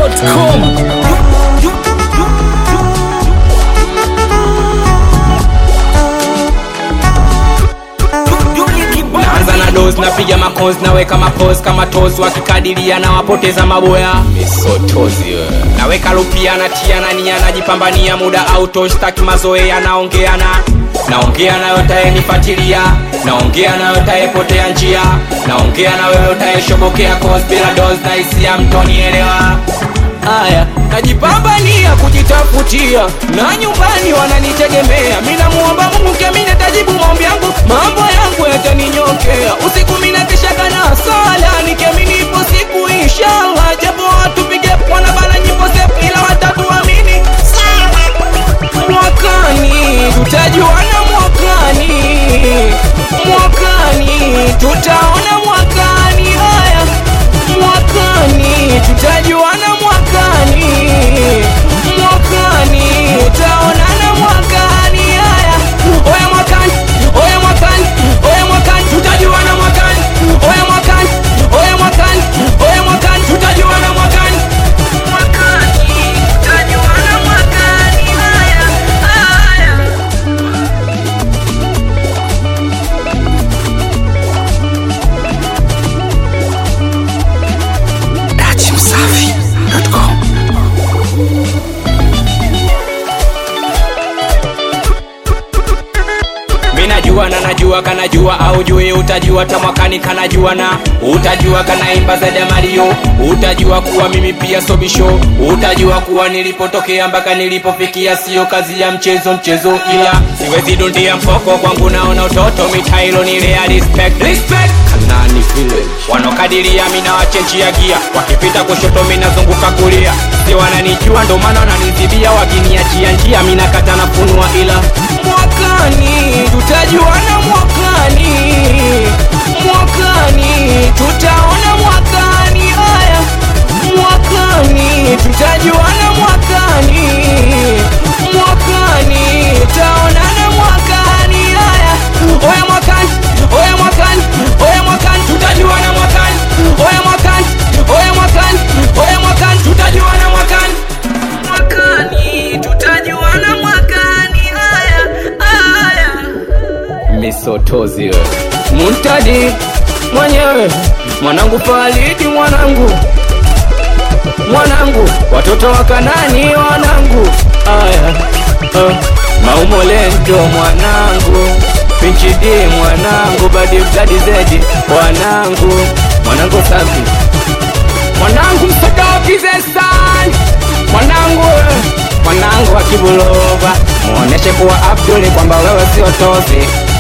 dachimsafi.com naanza na dos napiga makos naweka mapos kama tos wakikadiria na wapoteza maboya misotozi wewe. naweka lupia natia nania najipambania muda auto staki mazoea naongeana naongea nayo tayenifatilia naongea nayo tayepotea njia naongea na wewe utayeshobokea cos bila dos na hisia mtonielewa haya najipambania kujitafutia na nyumbani wananitegemea minamuomba mungu kemine tajibu maombi yangu mambo yangu yataninyokea usiku minakeshaga na sala nikemini ipo siku inshallah japo watu pige pwana bana nyimbo zepu ila watatu amini mwakani tutajuana mwakani mwakani tutaona mwakani haya mwakani tutajuana mwakani mwakani tutaonana mwakani haya oya mwakani oya mwakani oya mwakani tutajuana mwakani oya mwakani oya mwakani oya mwakani tutajuana mwakani mwakani tutajuana mwakani haya haya dachimsafi.com minajua na najua kanajua au jui utajua tamwakani kanajua na utajua kanaimba zaidi ya mario utajua kuwa mimi pia sobisho utajua kuwa nilipotokea mpaka nilipofikia sio kazi ya mchezo mchezo ila siwezi dundia mfoko kwangu naona utoto mitailo nilea respect respect kanani village wanokadiria mina wachenjia gia wakipita kushoto minazunguka kulia si wananijua ndo maana wananizibia wakiniachia njia minakata nafunua ila mwakani tutajuana mwakani mwakani tutaona mwakani haya mwakani tutajuana mwakani mwakani tutaonana mwakani haya oya mwakani oya mwakani oya mwakani tutajuana mwakani oya mwakani oya mwakani oya mwakani tutajuana mwakani mwakani tutajuana mwakani haya haya misotozi wewe. muntadi mwenyewe mwanangu falidi mwanangu mwanangu watoto wa kanani wanangu aya uh, maumolento mwanangu pinchidi mwanangu badibdadizedi mwanangu mwanangu safi mwanangu msodokizesan mwanangu eh, mwanangu wa kibulova muoneshe kuwa abduli kwamba wewe sio tozi